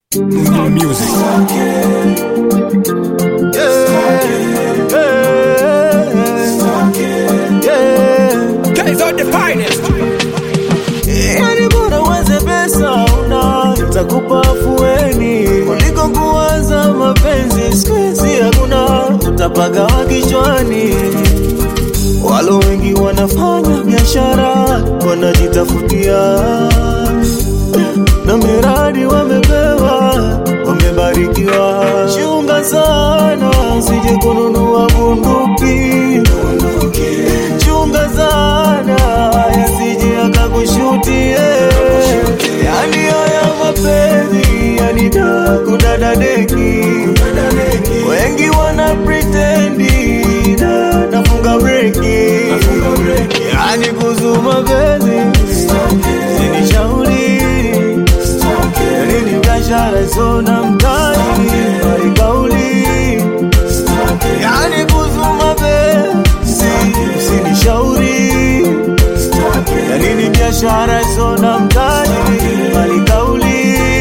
Munyama Music. Guys out the finest. Yani bora uweze pesa una itakupa afueni kuliko kuwaza mapenzi siku hizi hakuna utapagawa kichwani. Walo wengi wanafanya biashara wanajitafutia na miradi wamepewa wamebarikiwa. Chunga sana usije kununua bunduki chunga sana yasije akakushutie yani haya mapenzi yanida kudadadeki wengi wana pretendi na nafunga breki yani kuhusu mapenzi sinishauri yani ni biashara isona mtaji bali kauli yani kuhusu mapenzi usinishauri yani ni biashara isona mtaji bali kauli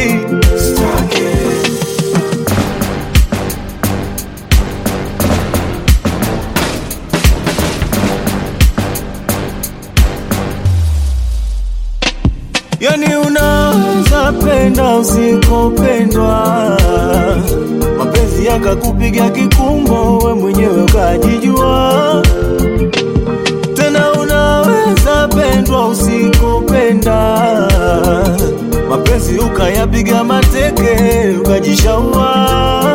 Yani unaweza penda usikopendwa, mapenzi yakakupiga kikumbo, we mwenyewe ukajijua. Tena unaweza pendwa usikopenda, mapenzi ukayapiga mateke, ukajishaua.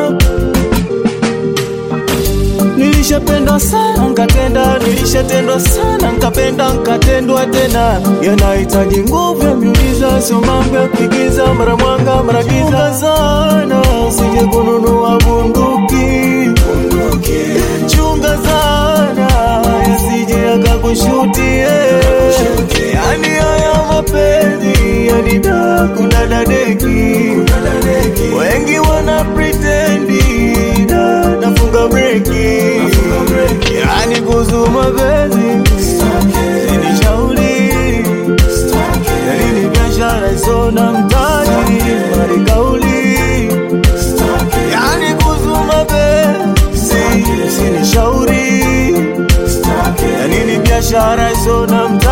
Nilishapendwa sana nkatenda, nilishatendwa sana nkapenda nkatendwa tena. Yanahitaji nguvu ya miujiza, sio mambo ya kuigiza, mara mwanga mara giza. Chunga sana usije kununua bunduki, chunga sana yasije akakushutie. Yani haya mapenzi yanida kudadadeki, wengi wana pretendi na nafunga breki, yani kuhusu mapenzi sinishauri, yani ni biashara isona mtaji bali kauli, yani kuhusu mapenzi sinishauri, yani ni biashara isona mtaji